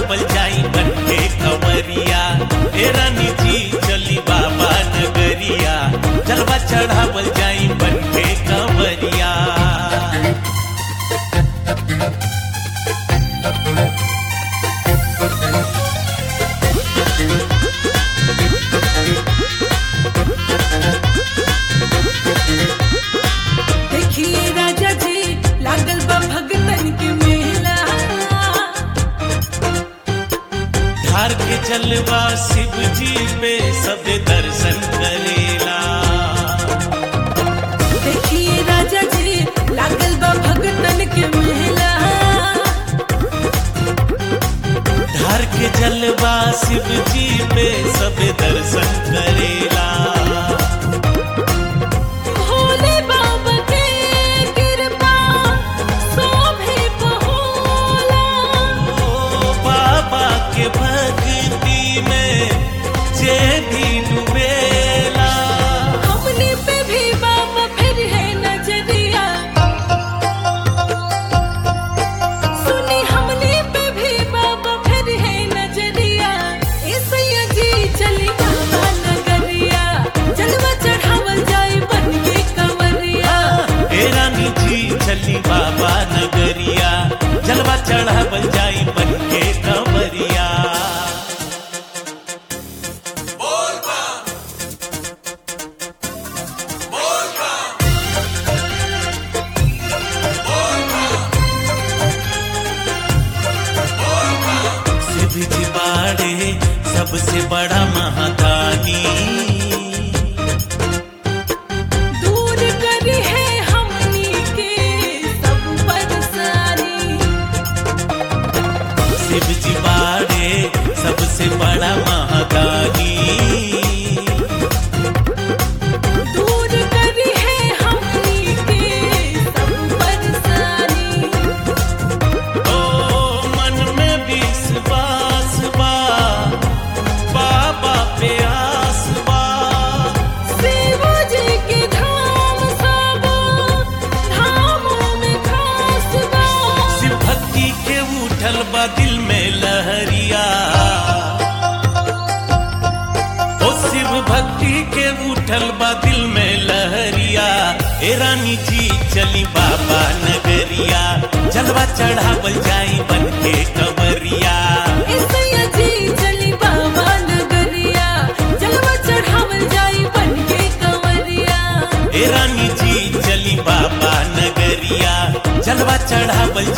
चढ़ावल जाई बनके कंवरिया ए रानी जी चली बाबा नगरिया जलवा चढ़ावल जाई बनके कंवरिया देखिए राजा जी लागल बा भगतन के मेला धार के जलवा शिव जी पे सब दर्शन करेला देखिए राजा जी लागल बा भगतन के मेला धार के जलवा शिव जी पे सब दर्शन करेला भोले बाबा के कृपा शोभे बहोला ओ बाबा के भक्ति में जे भी डूबेला हमने पे भी बाबा फिर है नजरिया सुनी हमने पे भी बाबा फिर है नजरिया ऐसैया जी चली बाबा नगरिया जलवा चढ़ावल जाए बन के कंवरिया ए रानी जी चली बाबा नगरिया जलवा चढ़ावल जाई बन के कंवरिया शिव जी बाड़े सबसे बड़ा महादानी दूर करी है हमनी के सब परेशानी शिव जी बाड़े सबसे बड़ा महादानी दूर करी है हमनी के सब परेशानी ओ मन में विश्वास बा बाबा पे आस बा शिव जी के धाम सब धामों में खास बा शिव भक्ति के उठल बा दिल में लहरिया ओ शिव भक्ति के उठल बा दिल में लहरिया ए रानी जी चली बाबा नगरिया जलवा चढ़ावल जाई बन के कंवरिया ऐसैया जी चली बाबा नगरिया जलवा चढ़ावल जाई बन के कंवरिया ए रानी जी चली बाबा नगरिया जलवा चढ़ावल